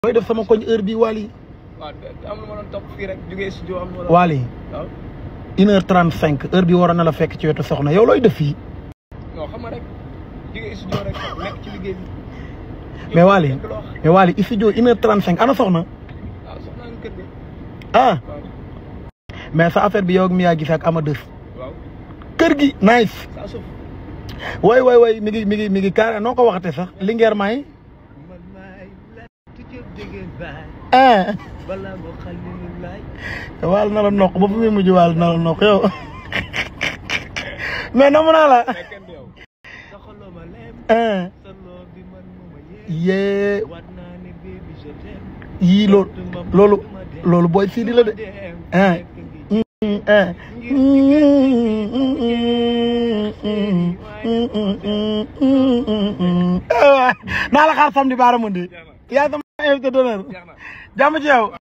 looy def sama koñ heure bi Wally waaw am na ma doon topp fii rek jógee studio am na ma doon Wally waaw une heure trente cinq heure bi waroon na la fekk ci wetu soxna yow looy def fii non xam nga rek jógee studio rek nekk ci liggéey bi mais Wally dégg loo wax mais Wally studio une heure trente cinq ana soxna waaw soxna nga kër gi ah waaw mais sa affaire bi yow ak Mia gis ak ama dës waaw kër gi nice saa suuf way way way mi ngi mi ngi mi ngi carré noo ko waxate sax lingeer may man maay la tujjëb dégg baay ah balaa moo xalilu laay waal na la noq ba fu muy mujj waal na la noq yow mais namu naa la kenn du yow sa xoloo ma leem ah sa loo bi man moo ma yee yee waat naa ne baby je t'aime yii loolu loolu loolu booy Sidi la de ah ah naa la xaar samedi baara mundi yaa sama invité d'honneur jeex na jàmm ci yow